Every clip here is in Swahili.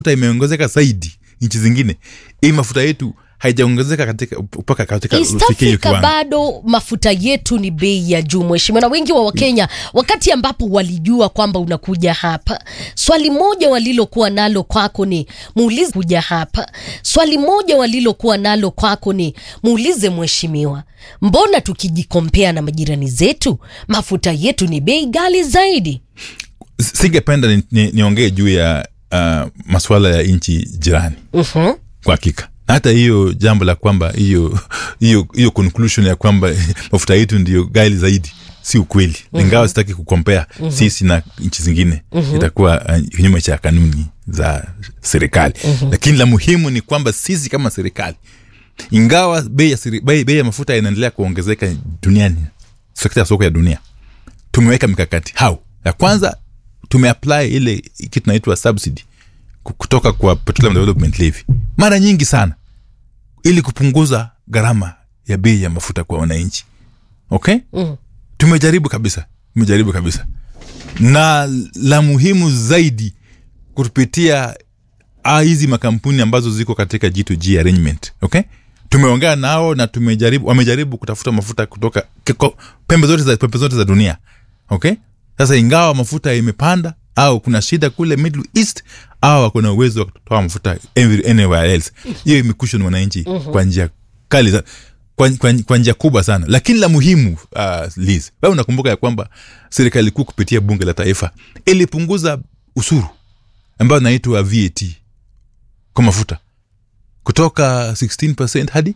mafuta imeongezeka zaidi nchi zingine hii mafuta yetu haijaongezeka katika mpaka katika East ufikie hiyo Africa kiwango. bado mafuta yetu ni bei ya juu mheshimiwa, na wengi wa Wakenya wakati ambapo walijua kwamba unakuja hapa, swali moja walilokuwa nalo kwako ni muulize, kuja hapa, swali moja walilokuwa nalo kwako ni muulize mheshimiwa, mbona tukijikompea na majirani zetu mafuta yetu ni bei ghali zaidi? singependa ni- ni- niongee juu ya uh, masuala ya nchi jirani Mhm. kwa hakika hata hiyo jambo la kwamba hiyo hiyo hiyo conclusion ya kwamba mafuta yetu ndio gali zaidi si ukweli ingawa sitaki kukompea sisi na nchi zingine itakuwa uh, kinyume cha kanuni za serikali lakini la muhimu ni kwamba sisi kama serikali ingawa bei ya, siri- bei, bei ya mafuta inaendelea kuongezeka duniani sekta ya soko ya dunia tumeweka mikakati how ya kwanza tumeapply ile kitu inaitwa subsidy ku- kutoka kwa petroleum development levy mara nyingi sana ili kupunguza gharama ya bei ya mafuta kwa wananchi okay Mm. tumejaribu kabisa tumejaribu kabisa na la muhimu zaidi kupitia ah, hizi makampuni ambazo ziko katika G2G arrangement okay tumeongea nao na tumejaribu wamejaribu kutafuta mafuta kutoka kiko, pembe zote za pembe zote za dunia okay sasa ingawa mafuta imepanda au kuna shida kule middle east au wako na uwezo wa kutoa mafuta every- anywhere else hiyo imekushon wananchi kwa njia kali za, kwa, kwa, kwa njia kubwa sana lakini la muhimu uh, Liz wewe unakumbuka ya kwamba serikali kuu kupitia bunge la taifa ilipunguza ushuru ambayo inaitwa VAT kwa mafuta kutoka 16 hadi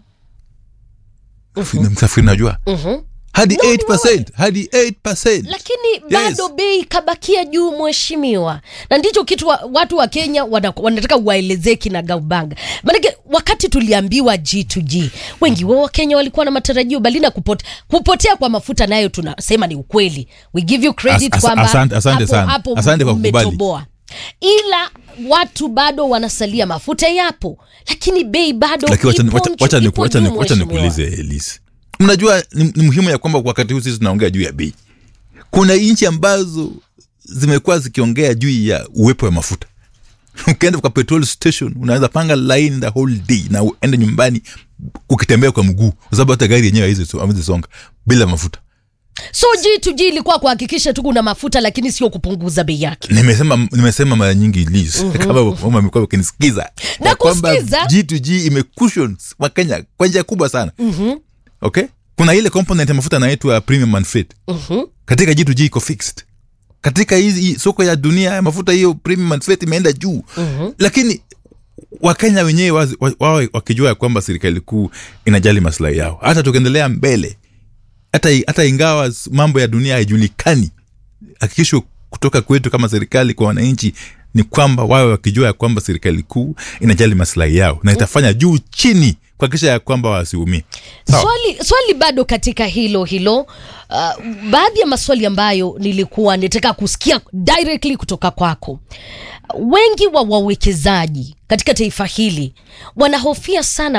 msafiri najua Mhm. hadi 8 hadi 8 lakini bado bei ikabakia juu mheshimiwa, na ndicho kitu wa, watu wa Kenya wana, wanataka waelezee kina Gaubanga. Maanake wakati tuliambiwa G2G, wengi wa Wakenya walikuwa na matarajio bali na kupote, kupotea kwa mafuta nayo tunasema ni ukweli. We give you credit As- as- kwamba asante- asante hapo- sana. hapo Asante kwa kukubali. mmetoboa. ila watu bado wanasalia, mafuta yapo, lakini bei bado lakini wacha- ipo wacha- nchu- wacha ni- ipo wacha juu, ni- wacha mheshimiwa. nikuulize Elise, mnajua ni, ni muhimu ya kwamba wakati huu sisi tunaongea juu ya bei kuna nchi ambazo zimekuwa zikiongea juu ya uwepo wa mafuta ukienda kwa petrol station unaweza panga line the whole day na uende nyumbani ukitembea kwa mguu kwa sababu hata gari yenyewe haiwezi- haiwezi songa bila mafuta So G2G ilikuwa kuhakikisha tu kuna mafuta, lakini sio kupunguza bei yake. nimesema nimesema mara nyingi Liz, kama mama amekuwa ukinisikiza Na ya kwamba kusikiza. G2G imecushion wakenya kwa njia kubwa sana okay kuna ile component ya mafuta inaitwa premium and freight katika G2G iko fixed katika hizi hii soko ya dunia ya mafuta hiyo premium and freight imeenda juu lakini wakenya wenyewe wazi- wa- wawe wakijua ya kwamba serikali kuu inajali maslahi yao hata tukiendelea mbele hata, hata ingawa s- mambo ya dunia haijulikani hakikisho kutoka kwetu kama serikali kwa wananchi ni kwamba wawe wakijua ya kwamba serikali kuu inajali maslahi yao na itafanya juu chini kuhakikisha ya kwamba wasiumie Sawa. Swali, swali bado katika hilo hilo uh, baadhi ya maswali ambayo nilikuwa nataka kusikia directly kutoka kwako. Wengi wa wawekezaji katika taifa hili wanahofia sana